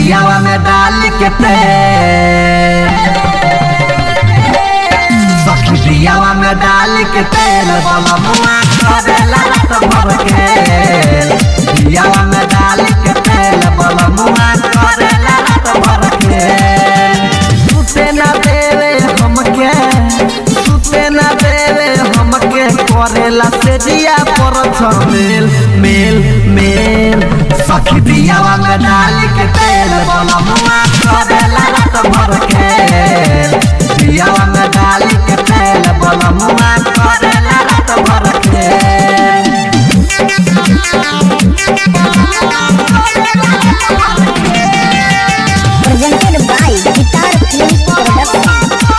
दियावा में डाल के तेल सखी दियावा में डाल के तेल बोला मुआ करेला रात भर के दियावा में डाल के तेल बोला मुआ करेला रात भर के सुते ना देवे हमके सुते ना देवे हमके करेला से दिया पर मेल मेल मेल सखी दियावा में डाल के तेल बोला मुआ करेला रात भर के दियावा में डाल के तेल बोला मुआ करेला रात भर के presented by Guitar Films Production.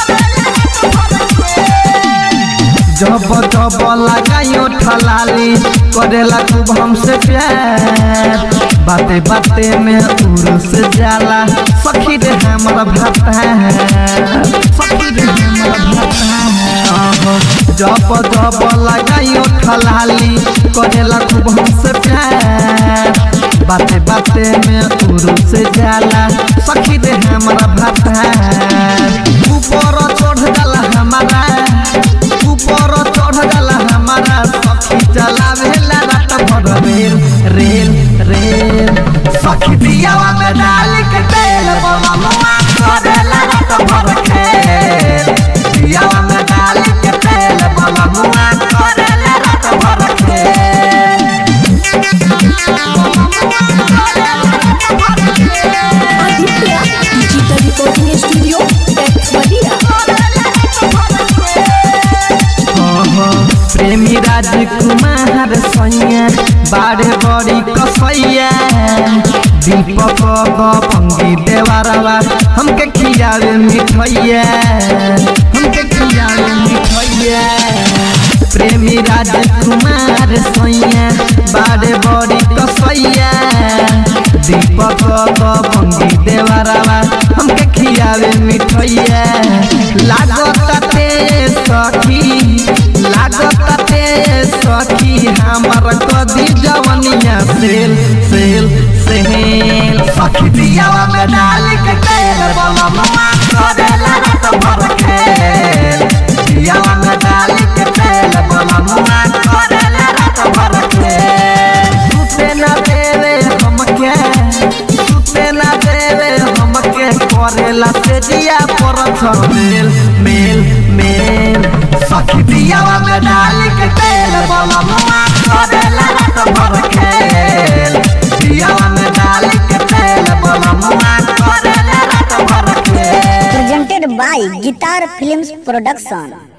जब जब लगायो ठलाली करेला खूब हमसे प्यार बाते बाते में उर्स जाला सखी रे हमर भाता सखी रे हमर भाता जब जब लगायो ठलाली करेला खूब हमसे प्यार बाते बाते में उर्स जाला सखी रे हमर भाता ऊपर चढ़ जाला हमारा ऊपर चढ़ जाला हमारा सखी चलावेला रात भर रेल रेल रेल सखी दियावा में डाल के तेल बोला मुआ करेला रात भर खेल दियावा में डाल के तेल बोला मुआ करेला रात भर खेल Aditya Digital Recording Studio, Texmadia. प्रेमी राजकुमार सैया बारे बड़ी कसैया दीपक पंगी देवारवा हमके खियावे मिठैया हमके खियावे मिठैया प्रेमी राजकुमार सैया बारे बड़ी कसैया दीपक पंगी देवारवा हमके खियावे मिठैया लागत ते सखी लागत ते सखी हमर कदी जवनिया सेल सेल सेल सखी दियावा में डाल के तेल बोला ममा करेला रात भर खेल दियावा में डाल के तेल बोला ममा करेला रात भर खेल सुते ना देवे हमके सुते ना देवे हमके करेला से दिया पर मेल मेल मेल सखी दियावा में डाल के तेल बोला मुआ करेला रात भर खेल दियावा में डाल के तेल बोला मुआ करेला रात भर खेल Presented by Guitar Films Production.